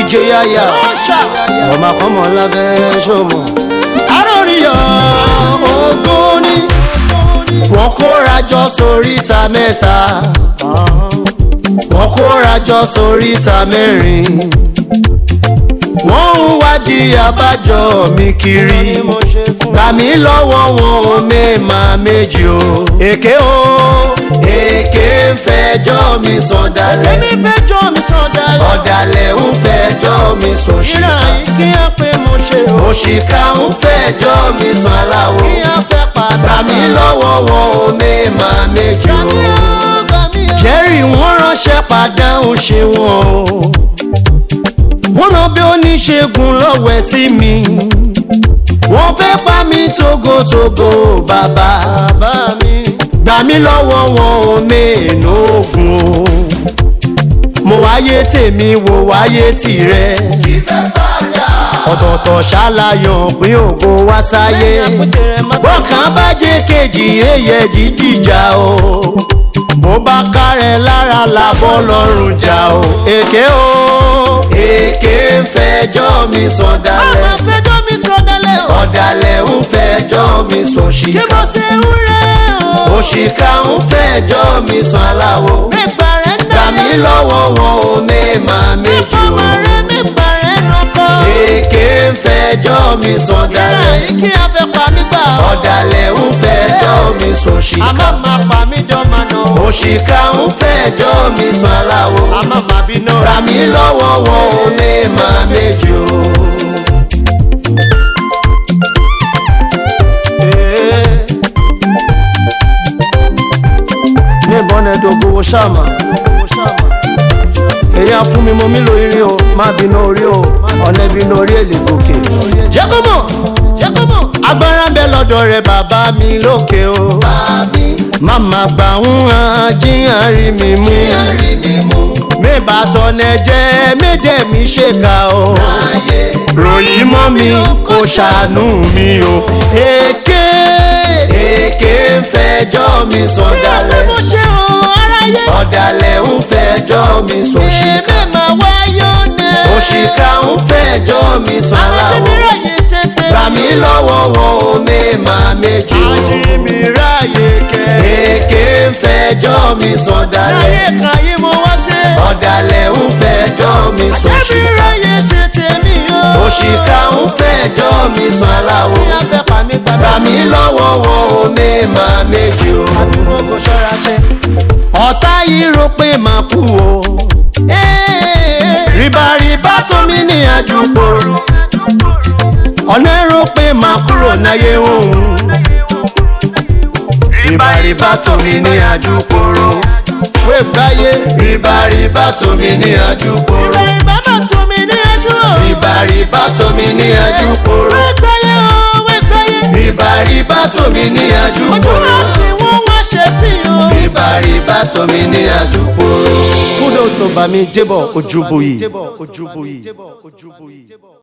ìjòyàyà ọmọ akọ́mọ lábẹ́ ṣọmọ. aróríyọ ogún ni wọ́n kóra jọ sóríta mẹ́ta wọ́n kóra jọ sóríta mẹ́rin wọ́n ń wádìí àbájọ mi kiri gbà mí lọ́wọ́ wọn ò mẹ́ẹ̀mà méjì o. èké o èké ń fẹjọ́ mi sàn dalẹ̀ èmi fẹjọ́ mi sàn dalẹ̀. ọ̀dàlẹ̀ ń fẹjọ́ mi sàn ìrà ṣìkà yìí kí á pé mo ṣe o. òṣìkà ń fẹjọ́ mi sàn aláwo kí á fẹ́ padà. gbà mí lọ́wọ́ wọn ò mẹ́ẹ̀mà méjì Gbà mí o. o, gbà mí o. jerry wọ́n ránṣẹ́ padà ń ṣe wọn o wọ́n lọ bí oníṣègùn lọ́wẹ́ sí mi wọ́n fẹ́ pa mí togotogo bàbá bàbá mi. gbà mí lọ́wọ́ wọn ò mẹ́ẹ̀nù ogun o mo wáyé tèmi wò wáyé tirẹ̀ ọ̀tọ̀ọ̀tọ̀ ṣàlàyàn pín ògo wá sáyé lẹ́yìn àpótí rẹ̀ má bó kàn bá jẹ́ kejì èyẹ jíjìjà o bó bá kárẹ̀ lára làbọ̀ lọ́rùn jà o èké o èké ń fẹjọ́ mi sàn Bàbá dalẹ̀ fẹjọ́ mi sàn dalẹ̀ o. ọ̀dàlẹ̀ ń fẹjọ́ mi sàn kí ṣìkà mo ṣe ń rẹ̀ o. òṣìkà ń fẹjọ́ mi sàn aláwo mẹ́gbà rẹ̀ ń gbà mí lọ́wọ́ wọn ò mẹ́ẹ̀mà méjì o Mẹ́fọ̀mọ́ rẹ̀ mẹ́gbà rẹ̀ nọkọ. èké ń fẹjọ́ mi sàn ìrà dalẹ̀ yìí kí á fẹ́ pa mí gbà o. ọ̀dàlẹ̀ ń fẹjọ́ mi sàn ṣìkà àmọ́ máa pa mí dọ́mà náà. òṣìkà ń fẹjọ́ mi sàn aláwo àmọ́ máa bí náà. gbà mí lọ́wọ́ wọn ò mẹ́ẹ̀mà méjì o. ní ìbọn ẹ̀dùn gbowó ṣáàmà èyàn fún mi mo mi lo irin o má bínú orí o ọ̀nà ìbínú orí èlé gòkè. jẹ́ kó mọ̀ jẹ́ kó mọ̀. agbára ń bẹ lọ́dọ̀ rẹ̀ bàbá mi lókè o. màmá gbà ń hàn jíyàn rí mi mú. mẹ́bà tọ́nẹ jẹ́ méje mi ṣèkà o. ròyìn mọ́ mi kò ṣàánú mi o. èké èké ń fẹjọ́ mi sàn kí á pé dalẹ̀ mo ṣe o aráyé. ọ̀dàlẹ̀ ń fẹjọ́ mi sùn ṣìkà èmi máa wáyé ọ̀nà. òṣìkà ń fẹjọ́ mi sùn àwọn láwo àdìmíràyè ṣe tèmi. gbà mí lọ́wọ́ wọn ò mẹ́ẹ̀mà méjì o àdìmíràyè kẹ́. èké ń fẹjọ́ mi sùn láyé dalẹ̀ kan yìí mo wá sí. ọ̀dàlẹ̀ ń fẹjọ́ mi sùn ṣìkà àdìmíràyè ṣe tèmi o. òṣìkà ń fẹjọ́ mi sùn láwo kí á fẹ́ pa mí gbà padà. mí lọ́wọ́ wọn ò mẹ́ẹ̀mà méjì o àdúgbò kò ṣọ́ra ṣe. ọ̀tá yìí rò pé màá kú o ríbaríbá tó mi ní àjùpò ọ̀nà èrò pé màá kúrò náyé òun ríbaríbá tó mi ní àjùpòrò wé gbáyé ríbaríbá tó mi ní àjùpòrò bàbá tó mi ní ẹjú o. ríbaríbá tó mi ní àjùpòrò wẹ́gbẹ́yẹ o wẹ́gbẹ́yẹ. ríbaríbá tó mi ní ojú àjùpòrò láti wọ́n wá ṣe sí o. ríbaríbá tó mi ní àjùpòrò. kudos tó bá mi débọ̀ ojúbọ yìí.